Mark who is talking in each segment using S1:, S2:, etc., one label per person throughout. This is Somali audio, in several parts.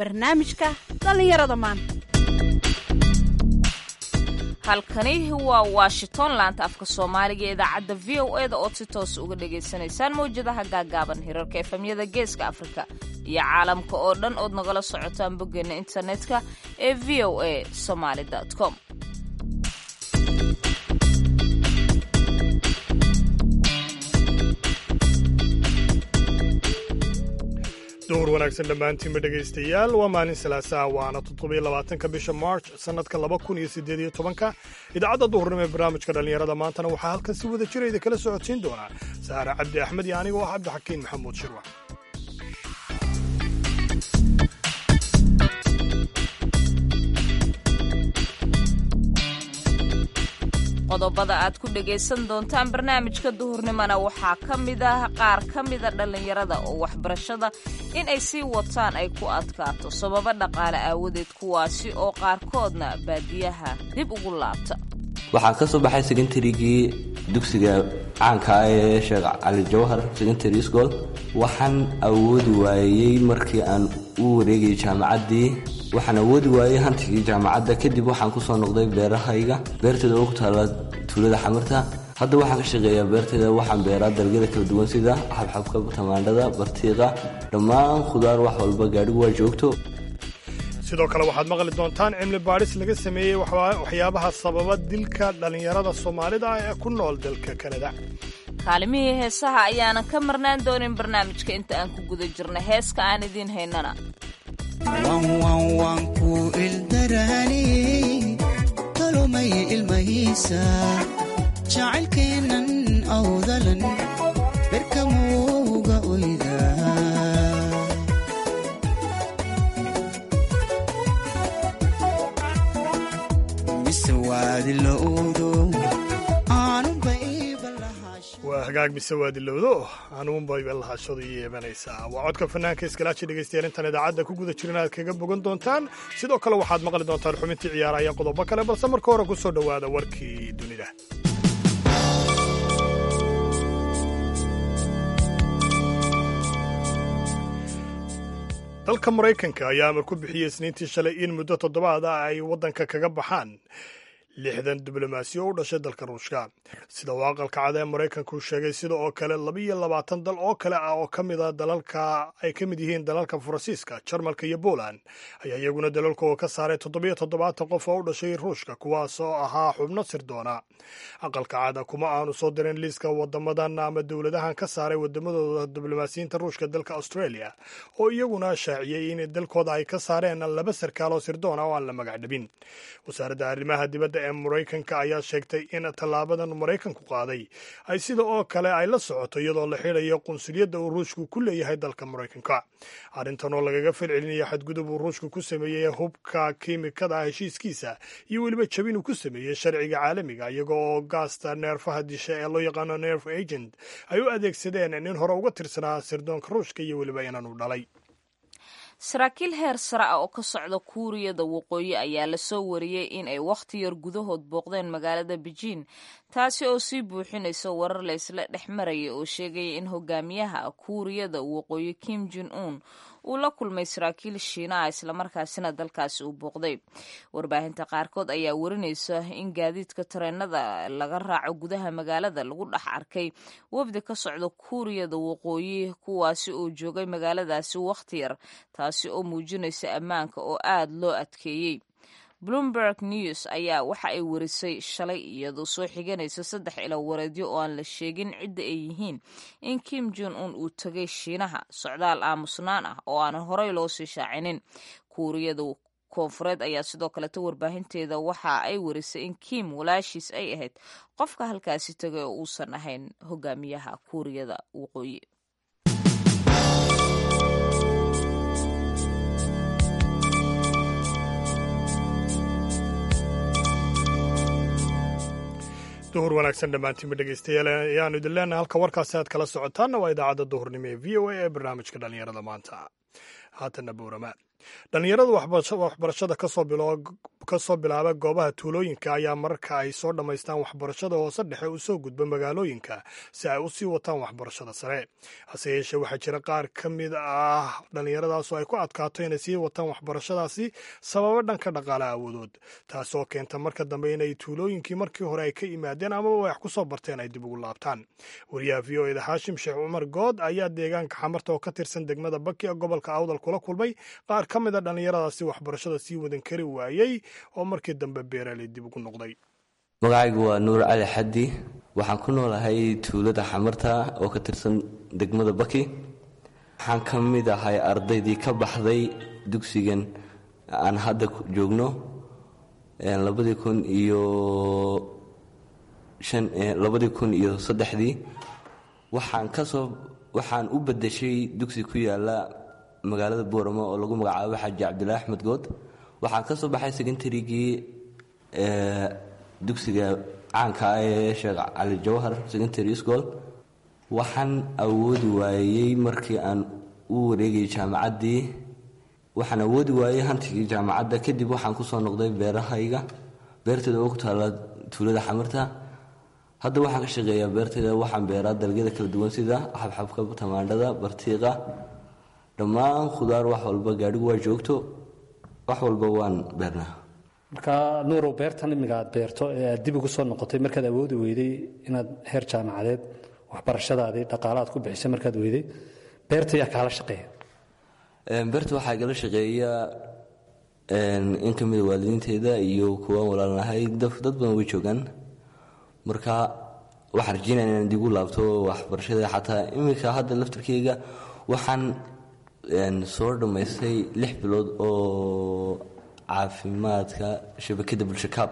S1: barnaamijka dhallinyarada maanta
S2: halkani waa washington laanta afka soomaaliga ee idaacadda v o e da ood si toos uga dhagaysanaysaan mawjadaha gaagaaban hirarka efemyada geeska afrika iyo caalamka oo dhan ood nagala socotaan boggeena internetka ee v o a somaali com
S3: duhur wanaagsan dhammaantiinba dhegaystayaal waa maalin salaasaa waana toddobiyo labaatanka bisha march sannadka laba kun iyo siddeed iyo tobanka idaacadda duhurnimo ee barnaamijka dhallinyarada maantana waxaa halkan si wada jira idin kala socodsiin doonaa saare cabdi axmed iyo aniga oo ah cabdixakiin maxamuud shirwac
S2: qodobada aad ku dhagaysan doontaan barnaamijka duhurnimona waxaa ka mid ah qaar ka mida dhallinyarada oo waxbarashada in ay sii wataan ay ku adkaato sababo dhaqaale aawadeed kuwaasi oo qaarkoodna baadiyaha dib ugu laabta
S4: waxaan ka soo baxay secontarygii dugsiga caanka ah ee sheekh cali jawhar secondary school waxaan awoodi waayey markii aan u wareegayay jaamacaddii waxaan awoodi waayey hantigii jaamacadda kadib waxaan kusoo noqday beerahayga beerteeda oo ku taala tuulada xamirta hadda waxaan ka shaqeeyaa beerteeda waxaan beeraa dalagyada kala duwan sida xabxabka tamaandhada bartiiqa dhammaan khudaar wax walba gaadhigu waa joogto
S3: sidoo kale waxaad maqli doontaan cimli baadhis laga sameeyey waxyaabaha sababa dilka dhallinyarada soomaalida ah ee ku nool dalka kanada
S2: kaalimihii heesaha ayaanan ka marnaan doonin barnaamijka inta aan ku guda jirna heeska aan idiin haynana
S5: wanwanwanku ildarani tolomay ilmahiisa jacaylkeennan awdalan berkamuuga oyda mise waadilowdo
S3: waa hagaag mise waa dilowdo anuunbayba lahashadu iyo yeebanaysaa waa codka fanaanka iskalaaji dhegaystayaal intaan idaacadda ku guda jirin aad kaga bogan doontaan sidoo kale waxaad maqli doontaan xubintii ciyaaraha iyo qodobo kale balse marka hore ku soo dhowaada warkii dunida dalka maraykanka ayaa amar ku bixiyey isniintii shalay in muddo toddobaad ah ay waddanka kaga baxaan lixdan diblomaasi oo u dhashay dalka ruushka sida uu aqalka cad ee maraykanku sheegay sida oo kale labiyo labaatan dal oo kale ah oo ka mid a dalalka ay ka mid yihiin dalalka faransiiska jarmalka iyo poland ayaa iyaguna dalalkooda ka saaray toddobiyo toddobaatan qof oo u dhashay ruushka kuwaas oo ahaa xubno sirdoona aqalka cada kuma aanu soo dirin liiska wadamadan ama dowladahan ka saaray wadamadooda diblomaasiyiinta ruushka dalka australia oo iyaguna shaaciyey in dalkooda ay ka saareen laba sarkaal oo sirdoona oo aan la magac dhabin wasaaradda arrimaha dibadda ee maraykanka ayaa sheegtay in tallaabadan maraykanku qaaday ay sida oo kale ay la socoto iyadoo la xidhayo qunsuliyadda uu ruushku ku leeyahay dalka maraykanka arrintan oo lagaga falcelinaya xadgudub uu ruushku ku sameeyey hubka kiimikada ah heshiiskiisa iyo weliba jabin uu ku sameeyey sharciga caalamiga iyaga oo gaasta neerfaha disha ee loo yaqaano nerf agent ay u adeegsadeen nin hore uga tirsanaa sirdoonka ruushka iyo weliba inanu dhalay
S2: saraakiil heer sare ah oo ka socda kuuriyada waqooyi ayaa lasoo wariyey in ay wakhti yar gudahood booqdeen magaalada beijing taasi oo sii buuxinaysa warar laysla dhex maraya oo sheegaya in hogaamiyaha kuuriyada waqooyi kim jin un uu la kulmay saraakiil shiinaha islamarkaasina dalkaasi uu booqday warbaahinta qaarkood ayaa warinaysa in gaadiidka tareenada laga raaco gudaha magaalada lagu dhex arkay wafdi ka socda kuuriyada waqooyi kuwaasi oo joogay magaaladaasi wakhti yar taasi oo muujinaysa ammaanka oo aad loo adkeeyey bloomberg news ayaa waxa ay warisay shalay iyadoo soo xiganaysa saddex ilo wareedyo oo aan la sheegin cidda ay yihiin in kim jon un uu tegay shiinaha socdaal aamusnaan ah oo aanan horey loo sii shaacinin kuuriyada koonfureed ayaa sidoo kaleta warbaahinteeda waxa ay warisay in kim walaashiis ay ahayd qofka halkaasi tegay oo uusan ahayn hogaamiyaha kuuriyada waqooyi
S3: duhur wanaagsan dhammaantiinba dhegaystayaal ayaanu idin leenahay halka warkaasi aad kala socotaanna waa idaacadda duhurnimo ee v o a ee barnaamijka dhallinyarada maanta haatanna buurama dhallinyarada waxbarashada ka soo ka soo bilaaba goobaha tuulooyinka ayaa mararka ay soo dhammaystaan waxbarashada hoose dhexe u soo gudba magaalooyinka si ay u sii wataan waxbarashada sare hase yeeshee waxaa jira qaar ka mid ah dhallinyaradaasoo ay ku adkaato inay sii wataan waxbarashadaasi sababo dhanka dhaqaalaha awoodood taasoo keenta marka dambe inay tuulooyinkii markii hore ay ka yimaadeen amaba wax ku soo barteen ay dib ugu laabtaan wariyaha v o eda xaashim sheekh cumar good ayaa deegaanka xamarta oo ka tirsan degmada baki ee gobolka awdal kula kulmay qaar ka mid a dhallinyaradaasi waxbarashada sii wadan kari waayey oo markii dambe beeraley dib ugu noqday
S4: magacaygu waa nuur cali xaddi waxaan ku noolahay tuulada xamarta oo ka tirsan degmada baki waxaan ka mid ahay ardaydii ka baxday dugsigan aan hadda joogno labadii kun iyo labadii kun iyo saddexdii waxaan kasoo waxaan u bedeshay dugsi ku yaala magaalada booramo oo lagu magacaabo xaaji cabdilaahi axmed good waxaan ka soo baxay secontarygii dugsiga caanka ah ee sheekh cali jawhar secondary school waxaan awoodi waayey markii aan u wareegayay jaamacaddii waxaan awoodi waayey hantigii jaamacadda kadib waxaan kusoo noqday beerahayga beerteeda oo ku taalla tuulada xamarta hadda waxaan ka shaqeeyaa beerteeda waxaan beeraa dalagyada kala duwan sida xabxabka tamaandhada bartiiqa dhammaan khudaar wax walba gaadhigu waa joogto wax walba waan beernaa
S6: marka nuurow beertan imiga aad beerto ee aad dib ugu soo noqotay markaad awoodi weyday inaad heer jaamacadeed waxbarashadaadii dhaqaala aad ku bixisay markaad weyday beerta yaa kaala shaqeeya
S4: beerta waxaa igala shaqeeya in ka mida waalidiinteeda iyo kuwaan walaalnahay dad badan way joogaan marka waxaan rajeynaya inaan digu laabto waxbarashada xataa iminka hadda laftarkeyga waxaan soo dhammaystay lix bilood oo caafimaadka shabakada bulshakaab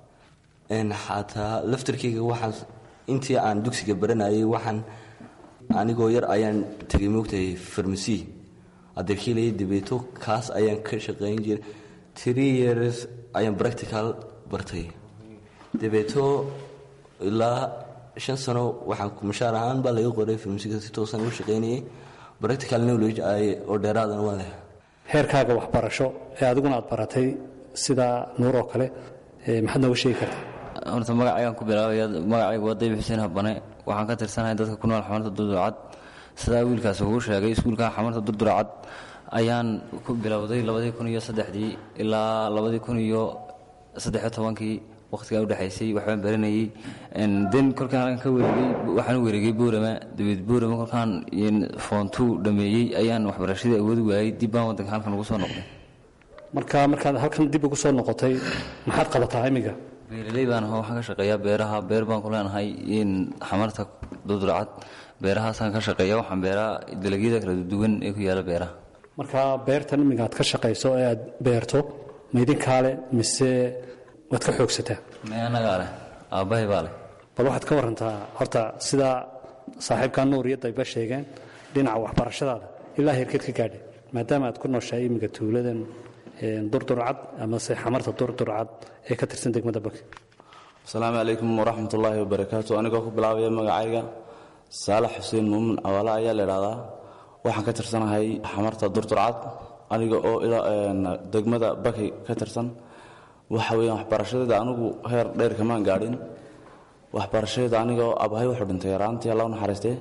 S4: xataa laftarkeyga waxaan intii aan dugsiga baranayay waxaan anigoo yar ayaan tegay moogtahay farmasi adeerkiilaya dabeeto kaas ayaan ka shaqayn jiray tree years ayaan practical bartay dabeeto ilaa shan sano waxaan mushaar ahaan baa laga qoray farmasiga si toosan u shaqaynayay practical knowledge oo dheeraadana waa leh
S6: heerkaaga waxbarasho ee adiguna aad baratay sida nuur oo kale maxaad nooga sheegi kartaa
S7: horta magacaygaan ku bilaabaya magacaygu waa dayib xuseen habane waxaan ka tirsanahay dadka ku nool xamarta durdurcad sidaa wiilkaas uu sheegay iskuulka xamarta durdurcad ayaan ku bilowday labadii kun iyo saddexdii ilaa labadii kun iyo saddexiyo tobankii waqtigaa udhexaysay waxbaan baranayey den kolkaan halkan ka wareegay waxaan u wareegay boorama dabeed boorama kolkaan foontuu dhameeyey ayaan waxbarashadii awoodi waayey dib baan waddanka halkan ugu soo noqday
S6: marka markaad halkan dib ugu soo noqotay maxaad qabataa imiga
S7: beeraley baan aho waxaan ka shaqeeyaa beeraha beer baan ku leenahay xamarta durdurcad beerahaasaan ka shaqeeya waxaan beeraa dalagyada kala duwan ee ku yaala beeraha
S6: marka beertan imiga aad ka shaqayso ee aad beerto ma idinkaa leh mise waad ka xoogsataa
S7: me anagaa leh aabbahay baa leh
S6: bal waxaad ka warantaa horta sidaa saaxiibkaa nuur iyo dayba sheegeen dhinaca waxbarashadaada ilaa heerkeed ka gaadhay maadaama aad ku nooshahay imiga tuuladan durdurcad amase xamarta durdurcad ee ka tirsan degmada baki
S8: asalaamu calaykum waraxmat ullaahi wabarakaatu anigoo ku bilaabaya magacayga saalax xuseen muumin cawaale ayaa la idhahdaa waxaan ka tirsanahay xamarta durdurcad aniga oo degmada baki ka tirsan waxa weeyaan waxbarashadeeda anigu heer dheer kamaan gaadhin waxbarashadeeda anigoo abahay wuxuu dhintay yaraantii alla u naxariistee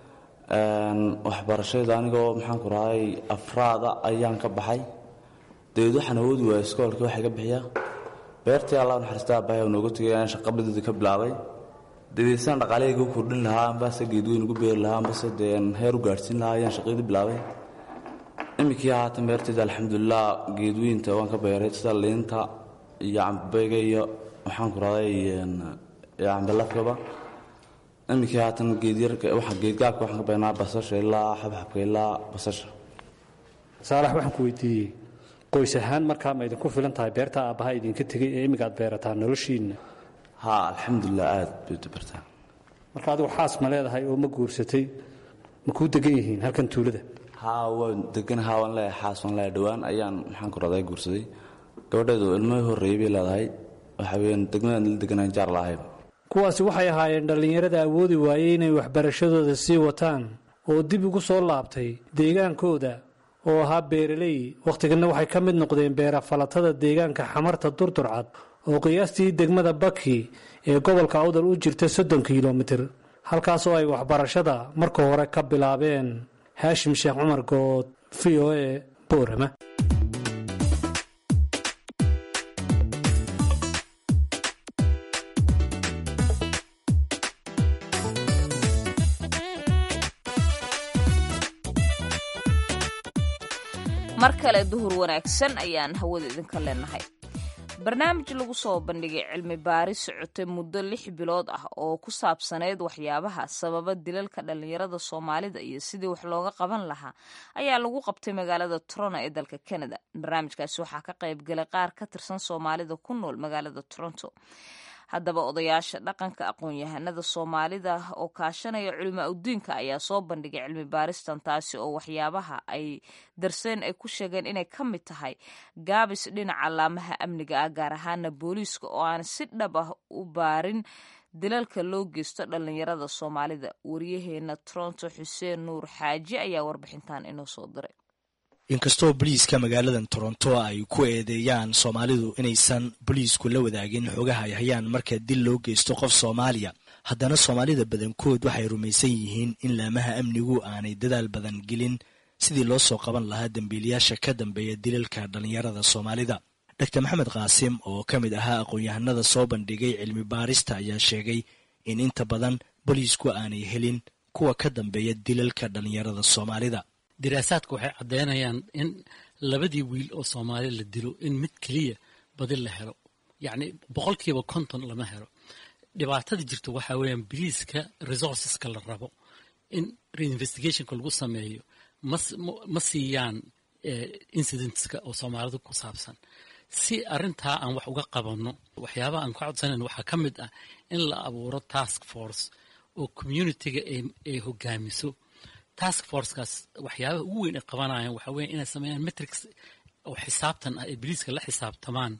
S8: waxbarashadeeda anigoo maxaan ku rahay afraada ayaan ka baxay dabeed waxaan awoodi waaya iskoolkii waxay ka bixiyaa beertii alla u naxariista abahay oo nooga tegay ayaan shaqabadeeda ka bilaabay dabeed sidaan dhaqaalahayga u kordhin lahaa ambase geedweyn ugu beeri lahaa ambase dee heer u gaadhsiin lahaa ayaan shaqadii bilaabay iminkii haatan beerteeda alxamdulilah geedweynta waan ka beeray sida liinta iyo cambeyga iyo maxaan ku raday cambalafkaba iminkii haatan geedgaabka waxaan ka beernaa basasha ilaa xabxabka ilaa basasha
S6: saalax waxaan ku weydiiyey qoys ahaan markaa ma idinku filan tahay beerta aabbaha idinka tegey ee imiga aad beerataa noloshiinna
S8: ha alxamdulilah aad bay dabartaa
S6: marka adigu xaas ma leedahay oo ma guursatay ma kuu degan yihiin halkan tuulada
S8: ha waan deganaha waan leeyahay xaas waan leeyahay dhowaan ayaan maxaan ku raday guursaday gabadheedu ilmahii horreeyey bay leedahay waxa weeyaan degmadaan la deganaan jaar lahayba
S6: kuwaasi waxay ahaayeen dhallinyarada awoodi waayey inay waxbarashadooda sii wataan oo dib ugu soo laabtay deegaankooda oo ahaa beeraley wakhtiganna waxay ka mid noqdeen beerafalatada deegaanka xamarta durdurcad oo qiyaastii degmada baki ee gobolka awdal u jirta soddon kilomitir halkaas oo ay waxbarashada marka hore ka bilaabeen haashim sheekh cumar good v o e boorama
S2: mar kale duhur wanaagsan ayaan hawada idinka leenahay barnaamij lagu soo bandhigay cilmi baaris socotay muddo lix bilood ah oo ku saabsaneyd waxyaabaha sababa dilalka dhallinyarada soomaalida iyo sidii wax looga qaban lahaa ayaa lagu qabtay magaalada toronto ee dalka canada barnaamijkaasi waxaa ka qayb galay qaar ka tirsan soomaalida ku nool magaalada toronto haddaba odayaasha dhaqanka aqoon-yahanada soomaalida oo kaashanaya culimaa udiinka ayaa soo bandhigay cilmi baaristan taasi oo waxyaabaha ay darseen ay ku sheegeen inay ka mid tahay gaabis dhinaca laamaha amniga ah gaar ahaana booliiska oo aan si dhab ah u baarin dilalka loo geysto dhallinyarada soomaalida waryaheena toronto xuseen nuur xaaji ayaa warbixintan inoo soo diray
S9: inkastoo boliiska magaaladan toronto ay ku eedeeyaan soomaalidu inaysan boliisku la wadaagin xogaha ay hayaan marka dil loo geysto qof soomaaliya haddana soomaalida badankood waxay rumaysan yihiin in laamaha amnigu aanay dadaal badan gelin sidii loo soo qaban lahaa dembiilayaasha ka dambeeya dilalka dhallinyarada soomaalida dor maxamed qaasim oo ka mid ahaa aqoon-yahanada soo bandhigay cilmi baarista ayaa sheegay in inta badan boliisku aanay helin kuwa ka dambeeya dilalka dhallinyarada soomaalida
S10: diraasaadku waxay caddeynayaan in labadii wiil oo soomaali la dilo in mid keliya badi la helo yacni boqolkiiba konton lama helo dhibaatada jirto waxaa weeyaan biliiska resourceska la rabo in reinvestigationka lagu sameeyo ma siiyaan incidentska oo soomaalida ku saabsan si arrintaa aan wax uga qabanno waxyaabaha aan ka codsanayn waxaa ka mid ah in la abuuro task force oo communitiga ay hogaamiso task forcekaas waxyaabaha ugu weyn ay qabanayaan waxaa weya inay sameeyaan metrics oo xisaabtan ah ee biliiska la xisaabtamaan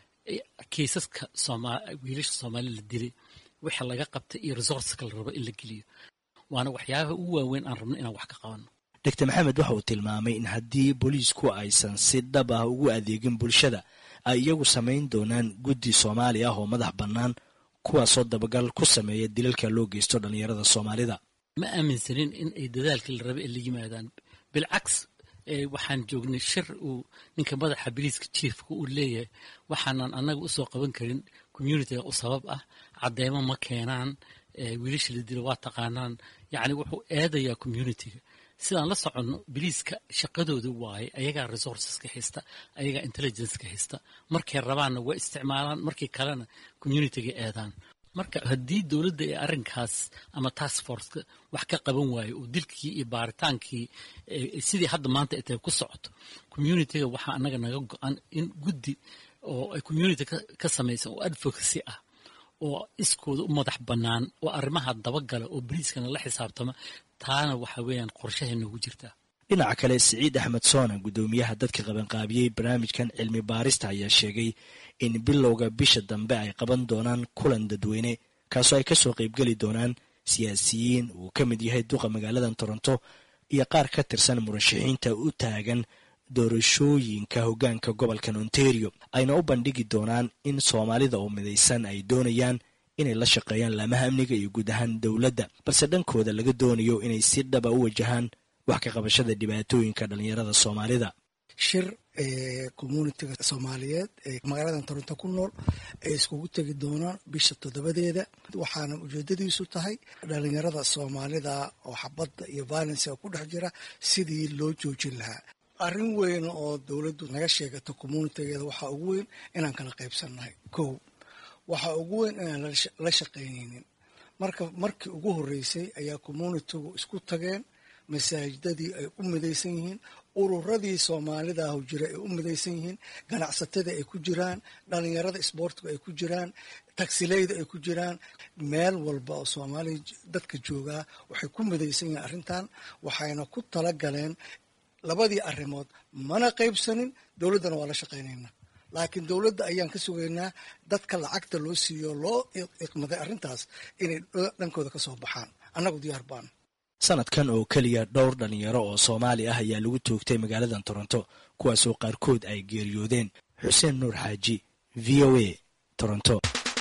S10: kiisaska wiilasha soomaali la dilay waxa laga qabtay iyo resourceka la rabo in la geliyo waana waxyaabaha ugu waaweyn aan rabno inaan wax ka qabanno
S9: doctor maxamed waxa uu tilmaamay in haddii booliisku aysan si dhab ah ugu adeegin bulshada ay iyagu samayn doonaan guddi soomaali ah oo madax bannaan kuwaasoo dabagal ku sameeya dilalka loo geysto dhallinyarada soomaalida
S10: ma aaminsanin in ay dadaalka la raba ay la yimaadaan bilcaks waxaan joognay shir uu ninka madaxa biliiska jiefka uu leeyahay waxaanan annaga usoo qaban karin communitiga u sabab ah cadeymo ma keenaan wiilasha la dilo waa taqaanaan yacni wuxuu eedayaa communitiga sidaan la soconno biliiska shaqadooda waaye ayagaa resourceska haysta ayagaa intelligenceka haysta markay rabaanna waa isticmaalaan markii kalena communitiga eedaan marka haddii dowladda ee arrinkaas ama task forceka wax ka qaban waayo oo dilkii iyo baaritaankii sidii hadda maanta ay tahay ku socoto communitiga waxaa annaga naga go-an in guddi oo ay community ka samaysan oo advocacy ah oo iskooda u madax bannaan oo arrimaha dabagala oo boliiskana la xisaabtama taana waxa weeyaan qorshahay noogu jirtaa
S9: dhinaca kale siciid axmed soona guddoomiyaha dadka qabanqaabiyey barnaamijkan cilmi baarista ayaa sheegay in bilowga bisha dambe ay qaban doonaan kulan dadweyne kaasoo ay kasoo qaybgeli doonaan siyaasiyiin uu ka mid yahay duqa magaaladan toronto iyo qaar ka tirsan murashaxiinta u taagan doorashooyinka hoggaanka gobolkan ontario ayna u bandhigi doonaan in soomaalida oo midaysan ay doonayaan inay la shaqeeyaan laamaha amniga iyo guud ahaan dowladda balse dhankooda laga doonayo inay si dhaba u wajahaan wax ka qabashada dhibaatooyinka dhallinyarada soomaalida
S11: shir communitiga soomaaliyeed ee magaaladan toronto ku nool ay iskugu tegi doonaan bisha toddobadeeda waxaana ujeedadiisu tahay dhalinyarada soomaalida oo xabadda iyo violensiga ku dhex jira sidii loo joojin lahaa arrin weyn oo dowladdu naga sheegato communitigeeda waxaa ugu weyn inaan kala qaybsannahay kow waxaa ugu weyn inaan la shaqaynaynin marka markii ugu horreysay ayaa communitigu isku tageen masaajidadii ay u midaysan yihiin ururadii soomaalida ahu jira ay u midaysan yihiin ganacsatadii ay ku jiraan dhalinyarada isboortigu ay ku jiraan tagsileyda ay ku jiraan meel walba oo soomaaliya dadka joogaa waxay ku midaysan yihiin arrintan waxayna ku tala galeen labadii arrimood mana qaybsanin dowladdana waa la shaqaynaynaa laakiin dowladda ayaan ka sugaynaa dadka lacagta loo siiyo loo iqmaday arrintaas inay dhankooda ka soo baxaan annagu diyaar baan
S9: sanadkan oo keliya dhowr dhallinyaro oo soomaali ah ayaa lagu toogtay magaaladan toronto kuwaasoo qaarkood ay geeriyoodeen xuseen nuur xaaji v o a toronto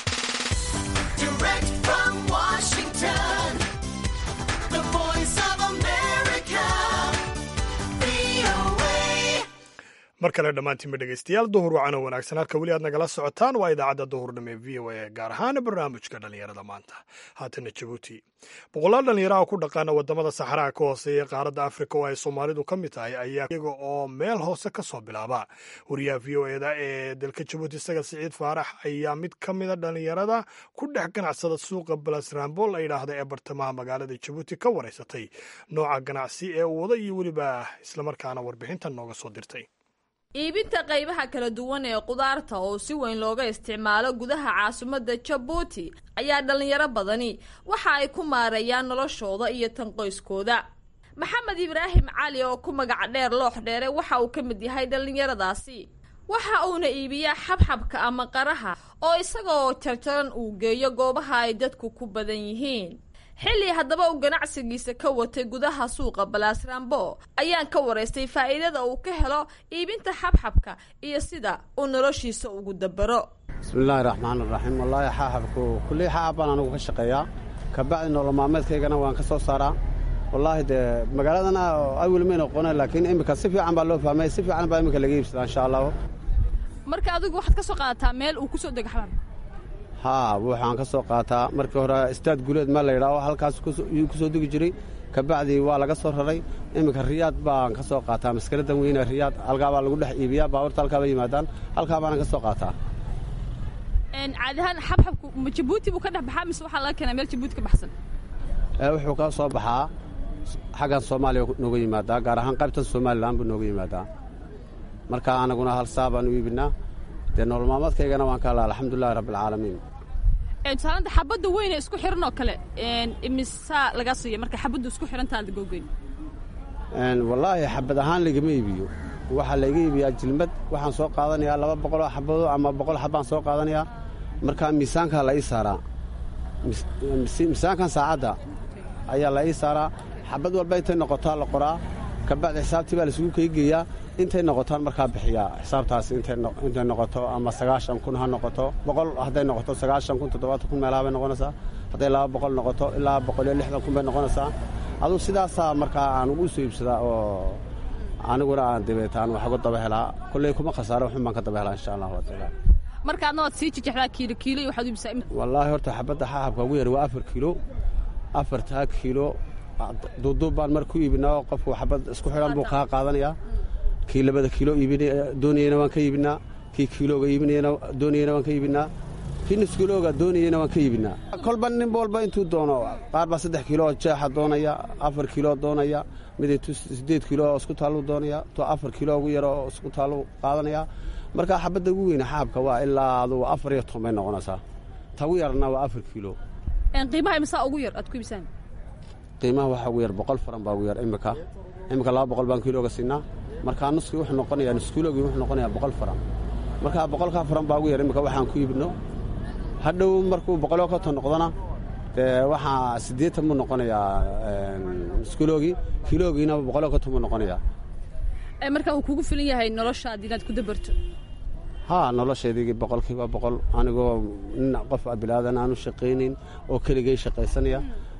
S3: mar kale dhammaantiinba dhegeystayaal duhur wacan oo wanaagsan halka weli aad nagala socotaan waa idaacadda duhurnimo ee v o a gaar ahaan barnaamijka dhallinyarada maanta haatana jabuuti boqolaal dhallinyaraha ku dhaqaana wadamada saxaraha ka hooseeya qaaradda afrika oo ay soomaalidu ka mid tahay ayaa iyaga oo meel hoose ka soo bilaaba wariyaha v o eda ee dalka jabuuti isaga siciid faarax ayaa mid ka mida dhallinyarada ku dhex ganacsada suuqa balasrambol la yidhaahda ee bartamaha magaalada jabuuti ka wareysatay nooca ganacsi ee uu wada iyo weliba islamarkaana warbixintan nooga soo dirtay
S2: iibinta qaybaha kala duwan ee qudaarta oo si weyn looga isticmaalo gudaha caasimadda jabuuti ayaa dhallinyaro badani waxa ay ku maareeyaan noloshooda iyo tan qoyskooda maxamed ibraahim cali oo ku magac dheer loox dheere waxa uu ka mid yahay dhallinyaradaasi waxa uuna iibiyaa xabxabka ama qaraha oo isagoo jarjaran uu geeyo goobaha ay dadku ku badan yihiin xilli haddaba uu ganacsigiisa ka watay gudaha suuqa balaasrambo ayaan ka waraystay faa'iidada uu ka helo iibinta xabxabka iyo sida uu noloshiisa ugu dabaro
S12: bismillaahi raxmaan iraxiim wallaahi xaaxabku kullii xaxab baan anigu ka shaqeeyaa kabacdi nolol maalmeedkaygana waan ka soo saaraa wallaahi dee magaaladana awel may noqona laakiin iminka si fiican baa loo fahmay si fiican baa iminka laga iibsadaa insha allahu
S1: marka adigu waxaad ka soo qaadataa meel uu ku soo dego xabxabka
S12: haa waxaan ka soo qaataa markii hore istaad guleed ma la yidhaaho halkaas yuu ku soo degi jiray kabacdii waa laga soo raray iminka riyaad baan ka soo qaataa maskaradan weyne riyaad halkaa baa lagu dhex iibiyaa baabuurta halkaa ba yimaadaan halkaa baana ka soo qaataa
S1: caadi ahaan xabxabku ma jabuuti buu ka dhex baxaa mise waxaa laga keenaa meel jabuuti ka baxsan
S12: wuxuu ka soo baxaa xaggan soomaaliya nooga yimaadaa gaar ahaan qaybtan somalilan buu nooga yimaadaa marka anaguna hal saa baan u iibinaa dee nolol maalmeedkaygana waan ka hadlaa alxamdulilahi rabbialcaalamiin
S1: tusaalanta xabadda weyne isku xiran oo kale imisaa lagaa siiya marka xabaddu isku xirantaada googeyn
S12: wallaahi xabad ahaan lagama iibiyo waxaa layga iibiyaa jilmad waxaan soo qaadanayaa laba boqoloo xabado ama boqol xabbaan soo qaadanayaa markaa miisaankaa la ii saaraa miisaankan saacadda ayaa la ii saaraa xabad walba intay noqotaa la qoraa kabacdi xisaabtii baa laisugu keygeeyaa intay noqotaan markaa bixiyaa xisaabtaas intay noqoto ama sagaashan kun ha noqoto boqol hadday noqoto sagaashan kun toddobaatan kun meelaha bay noqonaysaa hadday laba boqol noqoto ilaa boqol iyo lixdan kun bay noqonaysaa aduu sidaasaa markaa aan ugu soo iibsadaa oo aniguna aan dabeetaan wax uga daba helaa kolley kuma khasaaro waxun baan ka daba helaa insha allahu wataala
S1: marka adna waad sii jejexdaa kiilo kiilo iyo waxaad u iibsaa
S12: wallaahi horta xabadda xaxabka ugu yar waa afar kiilo afartaa kiilo duuduub baan mar ku iibinaa qofku xabad isku xidhan buu kaa qaadanayaa kii labada kiilo doonayena waan ka iibinaa kii kiilooga iibinayena doonayena waan ka iibinaa kii nuskiilooga doonayena waan ka iibinaa kolba nin walba intuu doono qaar baa saddex kiilo oo jeexa doonaya afar kiiloo doonaya mid siddeed kiilo oo isku taalluu doonaya to afar kiilo ugu yaro oo isku taalluu qaadanaya marka xabadda ugu weyne xaabka waa ilaa adugu afar iyo toban bay noqonaysaa tagu yarna waa afar kiilo
S1: qiimaha imisaa ugu yar aad ku iibsaan
S12: qiimaha waxaa ugu yar boqol faran baa ugu yar imika imika laba boqol baan kiilooga siinaa markaa nuskii wuxuu noqonayaa nuskiilogii wuxuu noqonayaa boqol faran markaa boqolkaa faran baa ugu yar imika waxaan ku iibino hadhow markuu boqoloo ka ton noqdona dee waxaa siddeetan buu noqonayaa nuskiilogii kiiloogiina boqoloo ka ton buu noqonayaa
S1: marka uu kugu filan yahay noloshaad inaad ku dabarto
S12: haa noloshaydii boqolkiiba boqol anigoo nin qof bilaadan aanu shaqaynayn oo keligay shaqaysanaya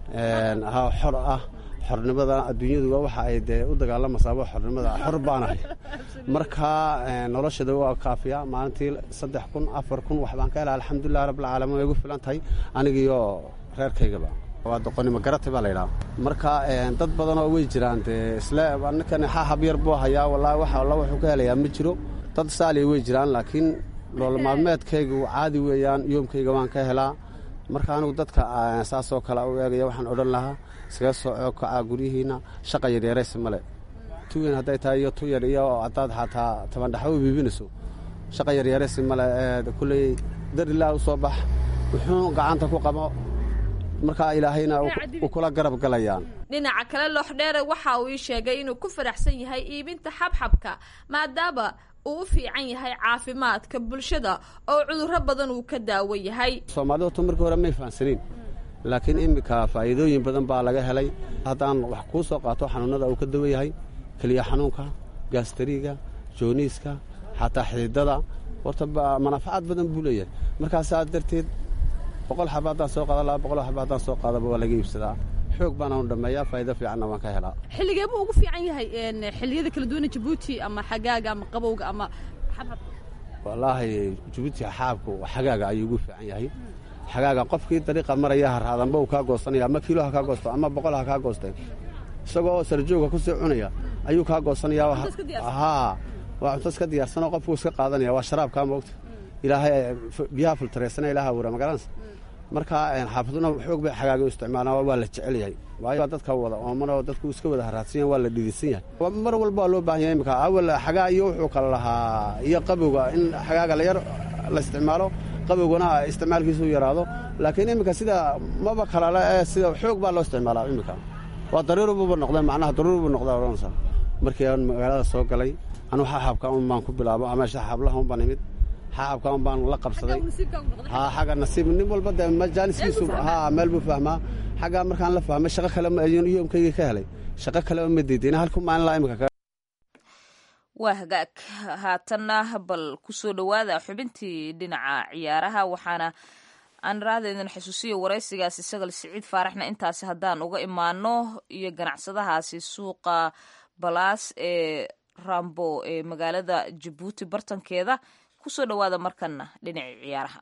S12: ha xor ah xornimada adduunyadu waxa ay dee u dagaalamaysaaba xornimada xor baanahay markaa noloshada waa kaafiya maalintii saddex kun afar kun waxbaan ka helaa alxamdulilah rabbilcaalamiin way igu filan tahay anigiiyo reerkaygaba waa doqonimo garata baa laydhaha marka dad badanoo way jiraan dee isle ninkan xaxab yar buu hayaa wallaahi wax alla wuxuu ka helayaa ma jiro dad saaliya way jiraan laakiin nolol maalmeedkaygu caadi weeyaan yoomkayga waan ka helaa marka anigu dadka saasoo kale u eegaya waxaan odhan lahaa iskaga soo cookacaa guryihiinna shaqa yaryaraysa male tu weyn hadday tahay iyo tu yar iyo haddaad xataa tabandhaxo biibinayso shaqa yaryaraysa male kulley dar ilaah u soo bax wuxuu gacanta ku qabo markaa ilaahayna u kula garab galayaan
S2: dhinaca kale looxdheere waxa uu ii sheegay inuu ku faraxsan yahay iibinta xabxabka maadaama uu u fiican yahay caafimaadka bulshada oo cudurro badan uu ka daawo yahay
S12: soomaalidu horta markii hore may fahansanayn laakiin iminka faa'iidooyin badan baa laga helay haddaan wax kuu soo qaato xanuunnada uu ka dawan yahay keliya xanuunka gaastariga jooniiska xataa xididada horta manaafacaad badan buu leeyahay markaasaa darteed boqol xaba haddaan soo qaada laba boqol xaba haddaan soo qaadaba waa laga iibsadaa xoog baana u dhammeeyaa faa'iido fiicanna waan ka helaa
S1: xilligee buu ugu fiican yahay xilliyada kala duwana jabuuti ama xagaaga ama qabowga ama xabad
S12: wallaahi jabuuti xaabku xagaaga ayuu ugu fiican yahay xagaaga qofkii dariiqa maraya haraadanba uu kaa goosanaya ama kiilo ha kaa goosto ama boqol ha kaa goostay isagoo sarjooga ku sii cunaya ayuu kaa goosanaya haa waa cunto iska diyaarsanoo qofkuu iska qaadanaya waa sharaabkaa moogta ilaahay biyaha filtareysana ilaha awura magaranaysa marka xaafaduna xoog bay xagaaga u isticmaalaan waa la jecel yahay waayo dadka wada oomana dadku iska wada haraadsan yahay waa la dhidisan yahay mar walba waa loo baahan yahay imika awal xagaa iyo wuxuu kala lahaa iyo qabowga in xagaaga layar la isticmaalo qabowgana isticmaalkiisu yaraado laakiin iminka sida maba kalale ee sida xoog baa loo isticmaalaa iminka waa daruuribuba noqdee macnaha daruuribu noqdaa odhanaysa markii aan magaalada soo galay anuu xaxabka un baan ku bilaabo ama xaxablaha un baan imid xaxabka un baan la qabsaday haa xagga nasiib nin walba dee majaaniskiisu haa meel buu fahmaa xaggaa markaan la fahmay shaqo kale yoomkaygii ka helay shaqo kale ma diidin halku maalin laa imika
S2: waa hagaag haatanna bal kusoo dhowaada xubintii dhinaca ciyaaraha waxaana aan raada idin xusuusiyo waraysigaasi sagal siciid faaraxna intaasi haddaan uga imaano iyo ganacsadahaasi suuqa balaas ee rambo ee magaalada jabuuti bartankeeda kusoo dhowaada markanna dhinacii ciyaaraha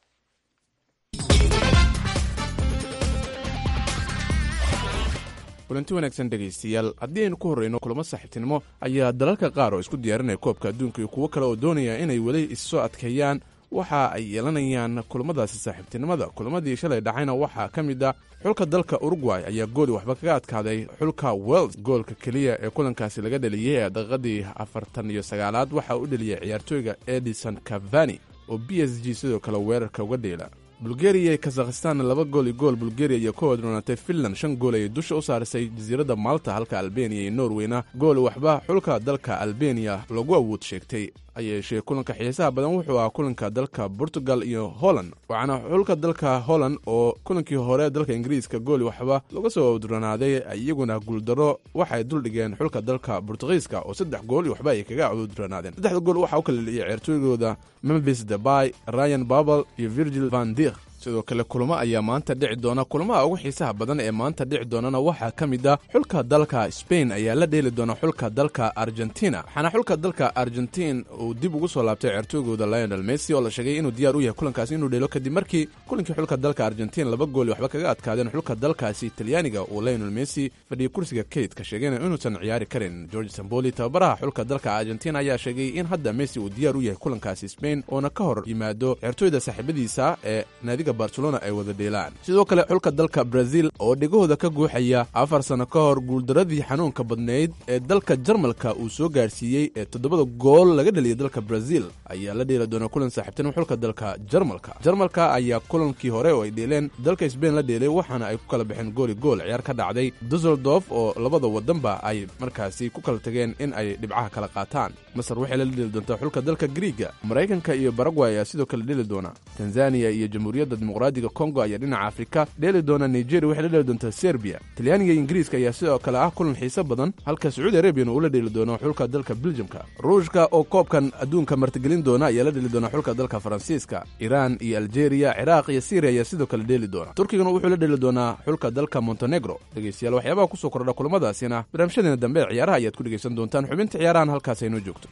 S13: kulanti wanaagsan dhegaystayaal haddii aynu ku horreyno kulamo saaxiibtinimo ayaa dalalka qaar oo isku diyaarinaya koobka adduunka iyo kuwo kale oo doonaya inay weli issoo adkeeyaan waxa ay yeelanayaan kulamadaasi saaxiibtinimada kulamadii shalay dhacayna waxaa ka mid ah xulka dalka urugway ayaa gooli waxba kaga adkaaday xulka wels goolka keliya ee kulankaasi laga dheliyey ee daqiiqadii afartan iyo sagaalaad waxaa u dheliyay ciyaartooyga edison cavani oo b s g sidoo kale weerarka uga dheela bulgariya iyo kazakhistan laba gool iyo gool bulgariya iyo ka wadroonatay finland shan gool ayay dusha u saarisay jasiiradda malta halka albeniya iyo norweyna gool waxba xulka dalka albeniya lagu awood sheegtay ayeeshee kulanka xiisaha badan wuxuu ahaa kulanka dalka portugal iyo holland waxaana xulka dalka holland oo kulankii hore dalka ingiriiska gooli waxba laga soo awdronaaday iyaguna guuldaro waxay duldhigeen xulka dalka bortugiiska oo saddex gool waxba ay kaga awdronaadeen saddexda gool waxaa u kala dheliyay ciyaartooygooda memphis debay ryan babel iyo virgil van dir sidoo kale kulamo ayaa maanta dhici doona kulamaha ugu xiisaha badan ee maanta dhici doonana waxaa ka mid ah xulka dalka spain ayaa la dheeli doona xulka dalka argentina waxaana xulka dalka argentin uu dib ugu soo laabtay ceertoygooda lionel messi oo la sheegay inuu diyaar u yahay kulankaasi inuu dheelo kadib markii kulankii xulka dalka argentin laba gooli waxba kaga adkaadeen xulka dalkaasi talyaaniga uu lionel messi fadhiyay kursiga kaydka sheegayna inuusan ciyaari karin george samboli tababaraha xulka dalka argentin ayaa sheegay in hadda messi uu diyaar u yahay kulankaasi spain oona ka hor yimaado ceertooyda saaxiibadiisa ee naadiga barcelona ay wada dheelaan sidoo kale xulka dalka brazil oo dhegahooda ka guuxaya afar sano ka hor guuldaradii xanuunka badnayd ee dalka jarmalka uu soo gaarsiiyey ee toddobada gool laga dhaliyay dalka brazil ayaa la dheeli doona kulan saaxiibtinimo xulka dalka jarmalka jarmalka ayaa kulankii hore oo ay dheeleen dalka sbain la dheelay waxaana ay ku kala baxeen gooli gool ciyaar ka dhacday dusseldorf oo labada wadanba ay markaasi ku kala tageen in ay dhibcaha kala qaataan masar waxay la dheeli doontaa xulka dalka griiga maraykanka iyo baragway ayaa sidoo kale dheeli doona tanzaniya iyo jamhuuriyadda dimuqraadiga kongo ayaa dhinaca afrika dheeli doona nigeria waxay la dheeli doontaa serbiya talyaaniga iyo ingiriiska ayaa sidoo kale ah kulan xiiso badan halka sacuudi arabiyan uu la dheeli doono xulka dalka beljamka ruushka oo koobkan adduunka martigelin doona ayaa la dheeli doona xulka dalka faransiiska iiraan iyo aljeeriya ciraaq iyo syriya ayaa sidoo kale dheeli doona turkigana wuxuu la dheeli doonaa xulka dalka montenegro dhegeystayaal waxyaabaha kusoo kordha kulamadaasina barnaamijyadeena dambe ee ciyaaraha ayaad ku dhegaysan doontaan xubinta ciyaarahan halkaas aynoo joogto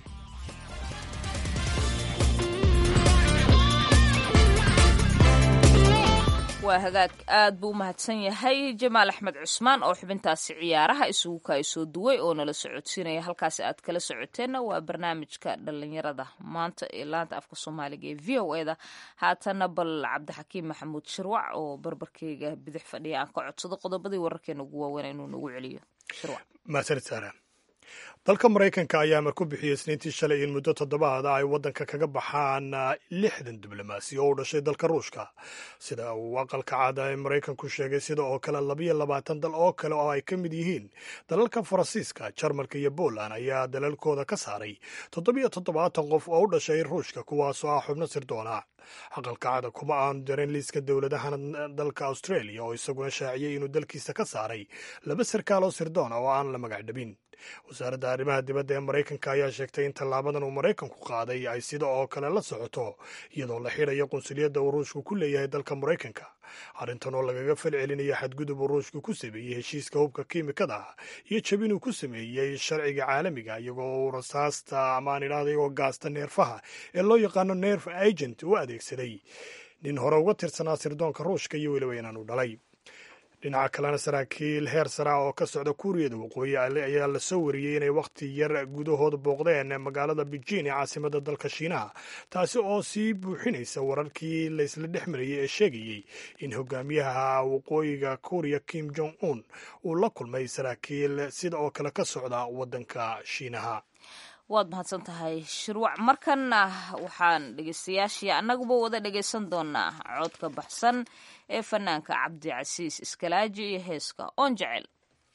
S2: waa hagaag aad buu u mahadsan yahay jamaal axmed cusmaan oo xubintaasi ciyaaraha isugu kaasoo duway oo nala socodsiinaya halkaasi aad kala socoteenna waa barnaamijka dhalinyarada maanta ee laanta afka soomaaliga ee v o e da haatana bal cabdixakiim maxamuud shirwac oo barbarkeyga bidix fadhiya aan ka codsado qodobadii wararkeena ugu waaweyn inuu nagu celiyo shirwac
S3: mahadsanid saara dalka maraykanka ayaa amar ku bixiyey isniintii shalay in muddo toddobaada ay waddanka kaga baxaan lixdan diblomaasi oo u dhashay dalka ruushka sida uu aqalka caada ee maraykanku sheegay sida oo kale labayo labaatan dal oo kale oo ay ka mid yihiin dalalka faransiiska jarmalka iyo poland ayaa dalalkooda ka saaray toddobiyo toddobaatan qof oo u dhashay ruushka kuwaasoo ah xubno sirdoona aqalka cada kuma aanu darin liiska dowladahan dalka australia oo isaguna shaaciyey inuu dalkiisa ka saaray laba sarkaal oo sirdoona oo aan la magacdhabin wasaaradda arrimaha dibadda ee maraykanka ayaa sheegtay in tallaabadan uu maraykanku qaaday ay sida oo kale la socoto iyadoo la xidhayo qunsuliyadda uu ruushku ku leeyahay dalka maraykanka arrintan oo lagaga falcelinayo xadgudub uu ruushku ku sameeyey heshiiska hubka kiimikada ah iyo jabin uu ku sameeyey sharciga caalamiga iyagoo uu rasaasta ama aan idhahda iyagoo gaasta neerfaha ee loo yaqaano nerf agent u adeegsaday nin hore uga tirsanaa sirdoonka ruushka iyo weliba inaanu dhalay dhinaca kalena saraakiil heer sara oo ka socda kuuriyada waqooyi ayaa la soo wariyey inay wakhti yar gudahooda booqdeen magaalada beijing ee caasimada dalka shiinaha taasi oo sii buuxinaysa wararkii laysla dhex marayey ee sheegayey in hogaamiyaha waqooyiga kuuriya kim jong un uu la kulmay saraakiil sida oo kale ka socda waddanka shiinaha
S2: waad mahadsan tahay shirwac markanna waxaan dhegeystayaashii annaguba wada dhegaysan doonaa codka baxsan ee fanaanka cabdicasiis iskalaaji iyo heeska oon jecel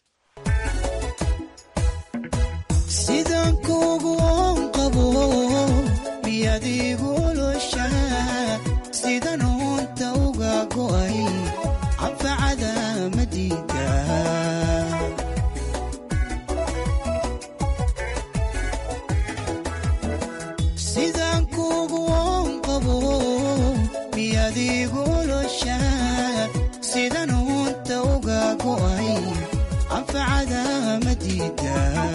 S5: sidaan kuugu oon qabo miyaad iigu oloshaa sidan oonta uga go'ay anfacada madiida sidaan kuugu oon qabo miyaad iigu oloshaa sidan oonta uga go'ay anfacada madiida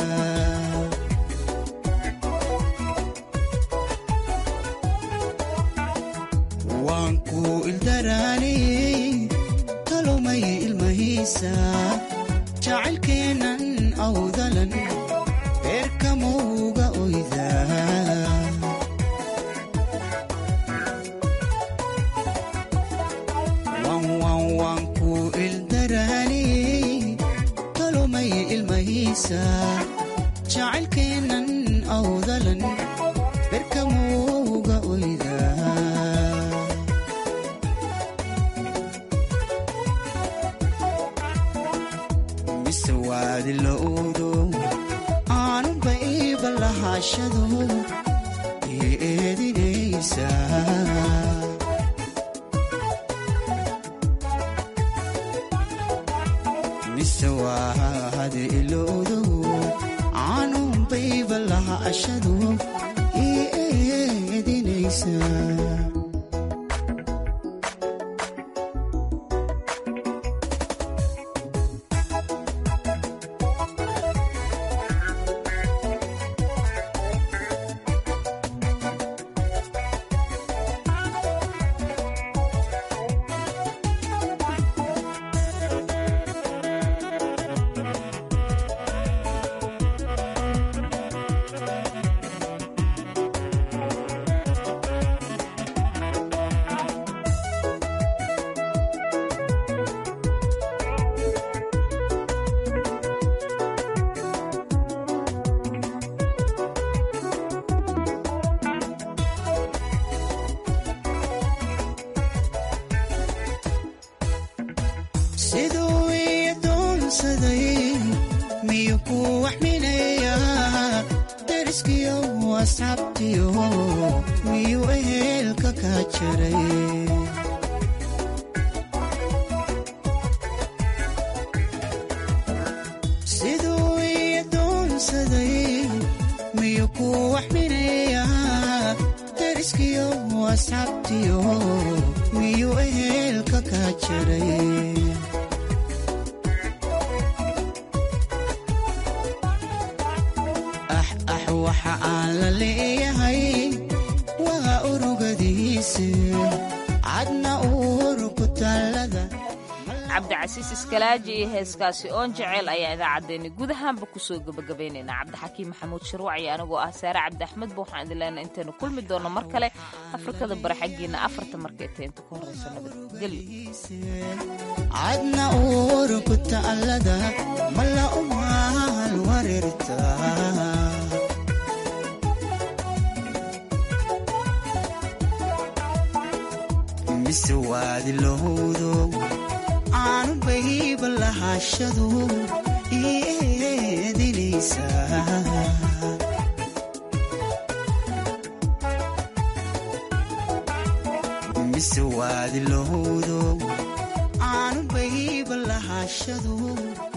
S5: waan ku ildaraaniyey talumay ilmahiisa jacaylkeennan awdalan beerkamowga oyda waan ku ildaraaniyey talumay ilmahiisa jacaylkeennan awdalan beerkamowga oyda mise waadi la uudo aanuba iiba lahaashado ii eedinaysa mise waadi ilowdo aanuba iiba lahaashado ii eedinaysa siduu ii doonsaday miyuu ku waxminayaa deriskiyo asxaabtiyo miyuu ehelka kaa jaray siduu ii doonsaday miyuu ku waxminayaa deriskiyo asxaabtiyo miyuu ehelka kaa jaray ax ax waxa aan la leeyahay waa urugadiisa cadna uur ku taallada
S2: cabdicasiis iskalaaji iyo heeskaasi oon jeceel ayaa idaacaddeenni gudahaanba kusoo gebagabaynaynaa cabdixakiim maxamuud shirwac iyo anigoo ah saare cabdi axmedba waxaan idin leenahay intaynu kulmi doonno mar kale afrikada bari xaggiina afarta markay tahay inta ka horraysa
S5: cadna uurku ta'allada malla umaal wareerta mise waadi lowdo aanu bayba lahashadu eedinaysa mise waadi lowdo aanu bayba lahashadu